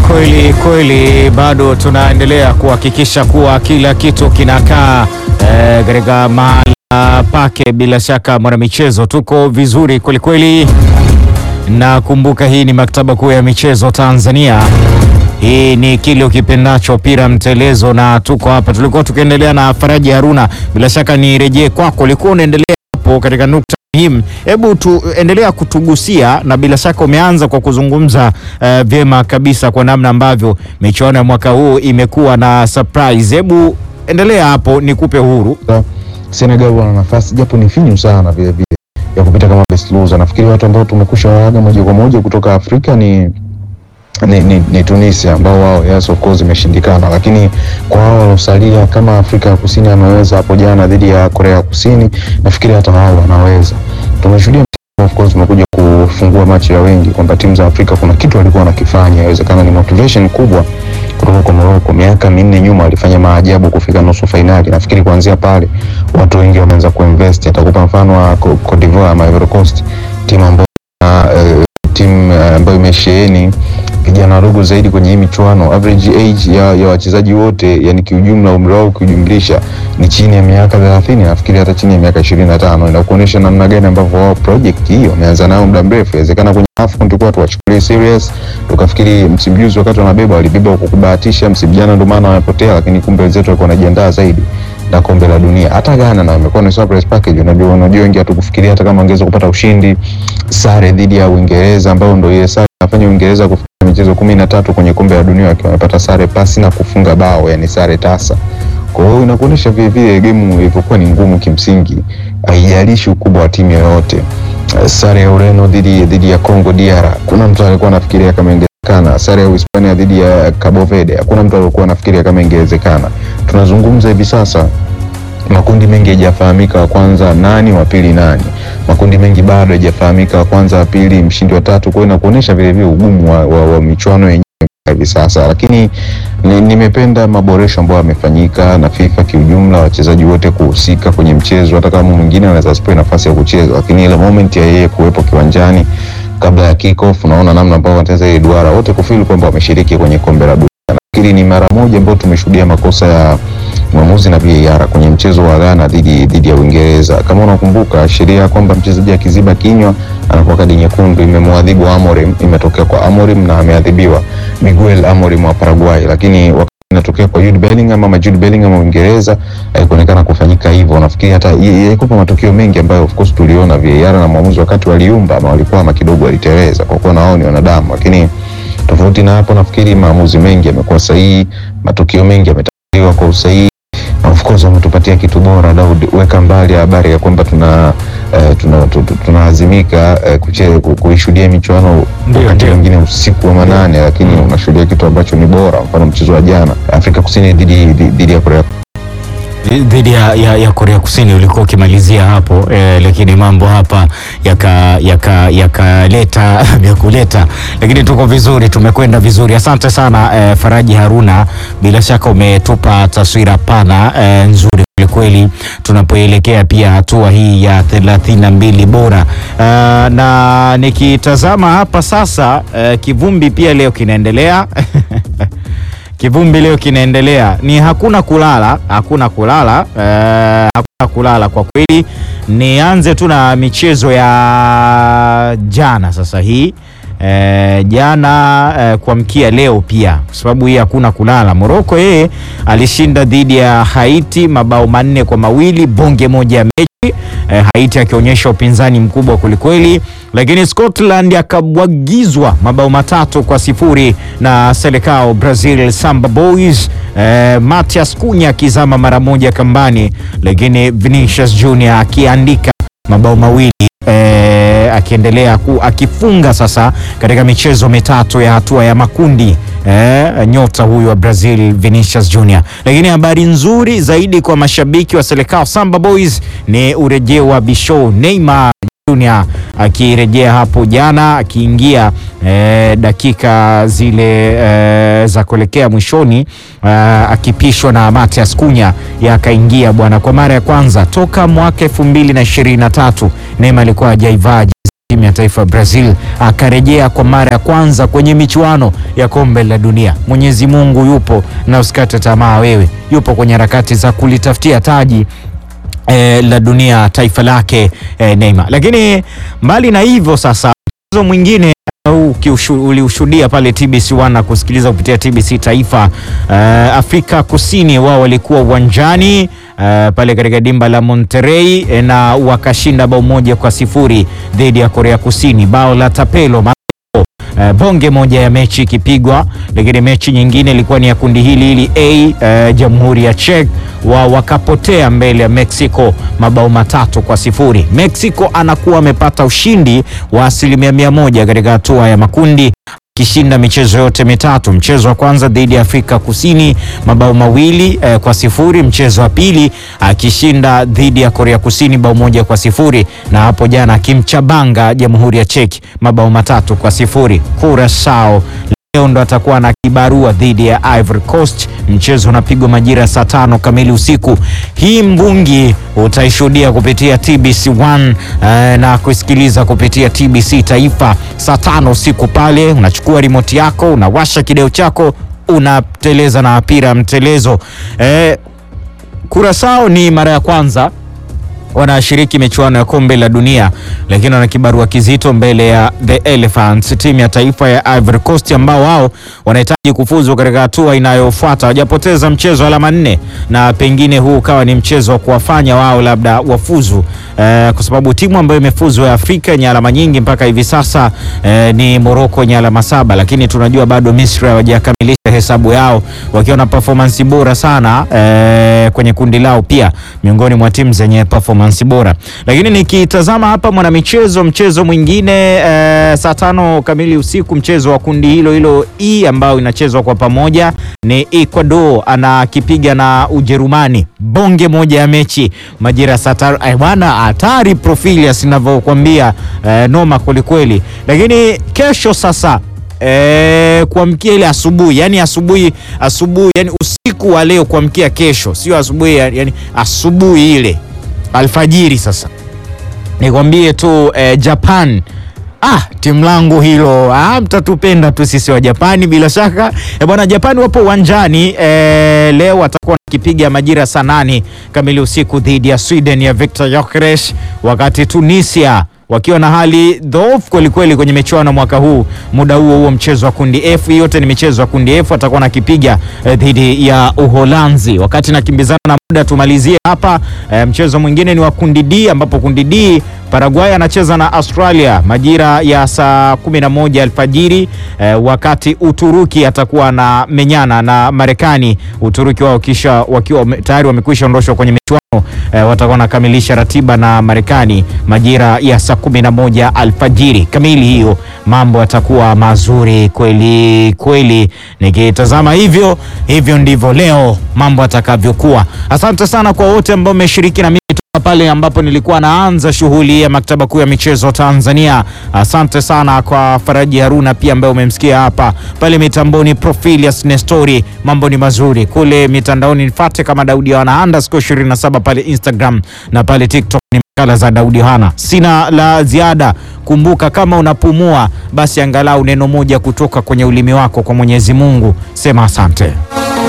Kweli kweli, bado tunaendelea kuhakikisha kuwa kila kitu kinakaa eh, katika mahala pake. Bila shaka mwanamichezo, tuko vizuri kweli kweli, na kumbuka hii ni maktaba kuu ya michezo Tanzania. Hii ni kile ukipendacho pira mtelezo, na tuko hapa. Tulikuwa tukiendelea na Faraji Haruna, bila shaka nirejee kwako, ulikuwa unaendelea hapo katika nukta muhimu. Hebu tuendelea kutugusia, na bila shaka umeanza kwa kuzungumza uh, vyema kabisa kwa namna ambavyo michuano ya mwaka huu imekuwa na surprise. Hebu endelea hapo, nikupe uhuru. Senegal wana nafasi japo ni finyu sana vile vile ya kupita kama best loser. Nafikiri watu ambao tumekusha waaga moja kwa moja kutoka Afrika ni ni, ni, ni Tunisia ambao wao yes of course imeshindikana, lakini kwa wao waliosalia kama Afrika ya Kusini ameweza hapo jana dhidi ya Korea ya Kusini, nafikiri hata wao wanaweza. Tumeshuhudia of course umekuja kufungua macho ya wengi kwamba timu za Afrika kuna kitu walikuwa wanakifanya, inawezekana ni motivation kubwa kutoka kwa Morocco. Miaka minne nyuma walifanya maajabu kufika nusu fainali. Nafikiri kuanzia pale watu wengi wameanza kuinvest. Atakupa mfano wa Co- Cote d'Ivoire ama Ivory Coast, timu ambayo uh, timu uh, ambayo imesheheni vijana wadogo zaidi kwenye hii michuano. Average age ya, ya wachezaji wote yani kiujumla, umri wao ukiujumlisha ni chini ya miaka 30, nafikiri hata chini ya miaka 25. Inakuonyesha namna gani ambavyo wao project hiyo wameanza nayo muda mrefu. Inawezekana kwenye AFCON tulikuwa tuwachukulie serious, tukafikiri msimu juzi wakati wanabeba walibeba kwa kubahatisha, msimu jana ndio maana wamepotea, lakini kumbe wenzetu walikuwa wanajiandaa zaidi na kombe la dunia. Hata Ghana na imekuwa ni surprise package. Unajua, unajua wengi hatukufikiria hata kama wangeweza kupata ushindi, sare dhidi ya Uingereza ambao ndio ile sare inafanya Uingereza kufika michezo kumi na tatu kwenye kombe la dunia wakiwa wamepata sare pasi na kufunga bao, yani sare tasa. Kwa hiyo inakuonyesha vile vile game ilivyokuwa ni ngumu kimsingi, haijalishi ukubwa wa timu yoyote. Eh, Sare ya Ureno dhidi dhidi ya Congo DR, kuna mtu alikuwa anafikiria kama ingewezekana. Sare ya Uhispania dhidi ya Cabo Verde, hakuna mtu alikuwa anafikiria kama ingewezekana. Tunazungumza hivi sasa makundi mengi hayajafahamika, wa kwanza nani, wa pili nani. Makundi mengi bado hayajafahamika, wa kwanza, wa pili, mshindi wa tatu. Kwa hiyo inakuonyesha vile vile ugumu wa, wa, wa michuano yenyewe hivi sasa, lakini ni- nimependa maboresho ambayo yamefanyika na FIFA kiujumla, wachezaji wote kuhusika kwenye mchezo, hata kama mwingine anaweza asipewe nafasi ya kucheza, lakini ile moment ya yeye kuwepo kiwanjani kabla ya kick off, unaona namna ambavyo wanacheza ile duara, wote kufeel kwamba wameshiriki kwenye kombe la dunia. Nafikiri ni mara moja ambayo tumeshuhudia makosa ya mwamuzi na VAR kwenye mchezo wa Ghana dhidi dhidi ya Uingereza. Kama unakumbuka, sheria ya kwamba mchezaji akiziba kinywa anakuwa kadi nyekundu imemwadhibu Amorim, imetokea kwa Amorim na ameadhibiwa Miguel Amorim wa Paraguay, lakini wakati inatokea kwa Jude Bellingham ama Jude Bellingham wa Uingereza haikuonekana kufanyika hivyo. Nafikiri hata ilikuwa matukio mengi ambayo of course tuliona VAR na mwamuzi wakati waliumba ama walikwama kidogo, waliteleza kwa kuwa na wao ni wanadamu, lakini tofauti na hapo, nafikiri maamuzi mengi yamekuwa sahihi, matukio mengi yametatuliwa kwa usahihi na of course wametupatia kitu bora. Daud, weka mbali habari ya kwamba tuna eh, tuna tu- tu- tunaazimika eh, kuche- ku- kuishuhudia michuano Ndio, wakati ndio. mwingine usiku wa manane, lakini unashuhudia kitu ambacho ni bora. Mfano mchezo wa jana Afrika Kusini dhidi dhidi- dhidi ya Korea dhidi ya, ya, ya Korea Kusini ulikuwa ukimalizia hapo eh, lakini mambo hapa yakaleta yaka, yakaleta vya kuleta, lakini tuko vizuri, tumekwenda vizuri. Asante sana eh, Faraji Haruna, bila shaka umetupa taswira pana eh, nzuri kwelikweli tunapoelekea pia hatua hii ya thelathini na mbili bora. Uh, na nikitazama hapa sasa uh, kivumbi pia leo kinaendelea kivumbi leo kinaendelea, ni hakuna kulala, hakuna kulala eh, hakuna kulala kwa kweli. Nianze tu na michezo ya jana sasa hii eh, jana eh, kuamkia leo pia, kwa sababu hii hakuna kulala. Morocco yeye alishinda dhidi ya Haiti mabao manne kwa mawili, bonge moja ya mechi eh, Haiti akionyesha upinzani mkubwa kwelikweli, lakini Scotland akabwagizwa mabao matatu kwa sifuri na Selecao Brazil Samba Boys. Eh, Matias Cunha akizama mara moja kambani, lakini Vinicius Junior akiandika mabao mawili eh, akiendelea ku, akifunga sasa katika michezo mitatu ya hatua ya makundi eh, nyota huyu wa Brazil Vinicius Junior. Lakini habari nzuri zaidi kwa mashabiki wa Selecao Samba Boys ni urejeo wa Bisho Neymar Junior akirejea hapo jana akiingia eh, dakika zile eh, za kuelekea mwishoni eh, akipishwa na Matias Cunha yakaingia bwana, kwa mara ya kwanza toka mwaka elfu mbili na ishirini na tatu Neymar alikuwa hajaivaa jezi timu ya taifa Brazil, akarejea kwa mara ya kwanza kwenye michuano ya kombe la dunia. Mwenyezi Mungu yupo na usikate tamaa wewe, yupo kwenye harakati za kulitafutia taji eh, la dunia taifa lake eh, Neymar. Lakini mbali na hivyo sasa mchezo mwingine au kiushu- uliushuhudia pale TBC1 na kusikiliza kupitia TBC Taifa. Uh, Afrika Kusini wao walikuwa uwanjani uh, pale katika dimba la Monterrey eh, na wakashinda bao moja kwa sifuri dhidi ya Korea Kusini, bao la Tapelo Uh, bonge moja ya mechi ikipigwa, lakini mechi nyingine ilikuwa ni ya kundi hili hili A, uh, Jamhuri ya Czech wa wakapotea mbele ya Mexico mabao matatu kwa sifuri. Mexico anakuwa amepata ushindi wa asilimia mia moja katika hatua ya makundi akishinda michezo yote mitatu. Mchezo wa kwanza dhidi ya Afrika Kusini mabao mawili eh, kwa sifuri. Mchezo wa pili akishinda dhidi ya Korea Kusini bao moja kwa sifuri, na hapo jana akimchabanga Jamhuri ya Czech mabao matatu kwa sifuri. Curacao leo ndo atakuwa na kibarua dhidi ya Ivory Coast. Mchezo unapigwa majira saa tano kamili usiku. Hii mbungi utaishuhudia kupitia TBC1 eh, na kusikiliza kupitia TBC Taifa saa tano usiku. Pale unachukua remote yako, unawasha kideo chako, unateleza na mpira mtelezo. Eh, Curacao ni mara ya kwanza wanashiriki michuano ya kombe la dunia, lakini wana kibarua kizito mbele ya the Elephants, timu ya taifa ya Ivory Coast, ambao wao wanahitaji kufuzu katika hatua inayofuata. Wajapoteza mchezo alama nne, na pengine huu ukawa ni mchezo wa kuwafanya wao labda wafuzu eh, kwa sababu timu ambayo imefuzu ya Afrika yenye alama nyingi mpaka hivi sasa eh, ni Morocco yenye alama saba, lakini tunajua bado Misri hawajakamilisha hesabu yao wakiwa na performance bora sana eh, kwenye kundi lao, pia miongoni mwa timu zenye performance bora. Lakini nikitazama hapa mwanamichezo, mchezo mwingine eh, saa tano kamili usiku, mchezo wa kundi hilo hilo E ambao inachezwa kwa pamoja ni Ecuador anakipiga na Ujerumani, bonge moja ya mechi majira saa tano. Ay, bwana hatari Profilius ninavyokuambia, eh, noma kwelikweli. Lakini kesho sasa E, kuamkia ile asubuhi yani asubuhi asubuhi yani usiku wa leo kuamkia kesho, sio asubuhi yani asubuhi ile alfajiri. Sasa nikwambie tu e, Japan Ah, timu langu hilo ah, mtatupenda tu sisi wa Japani bila shaka e, bwana Japani wapo uwanjani e, leo watakuwa wakipiga majira saa nane kamili usiku dhidi ya Sweden ya Victor Gyökeres, wakati Tunisia wakiwa na hali dhoofu kwelikweli kwenye michuano mwaka huu. Muda huo huo mchezo wa kundi F, yote ni michezo ya kundi F, atakuwa nakipiga eh, dhidi ya Uholanzi. Wakati nakimbizana na muda, tumalizie hapa eh, mchezo mwingine ni wa kundi D, ambapo kundi D Paraguay anacheza na Australia majira ya saa 11 alfajiri eh, wakati Uturuki atakuwa na menyana na Marekani. Uturuki wao kisha wakiwa tayari wamekwisha ondoshwa kwenye michuano eh, watakuwa wanakamilisha ratiba na Marekani majira ya saa 11 alfajiri kamili. Hiyo mambo yatakuwa mazuri kweli kweli, nikitazama hivyo hivyo ndivyo leo mambo atakavyokuwa. Asante sana kwa wote ambao mmeshiriki na mimi pale ambapo nilikuwa naanza shughuli ya maktaba kuu ya michezo Tanzania. Asante sana kwa Faraji Haruna pia ambaye umemsikia hapa pale mitamboni. Profilius Nestori, mambo ni mazuri kule mitandaoni, nifate kama Daudi Yohana underscore 27 pale Instagram na pale TikTok ni makala za Daudi Yohana. Sina la ziada. Kumbuka, kama unapumua basi angalau neno moja kutoka kwenye ulimi wako kwa Mwenyezi Mungu, sema asante.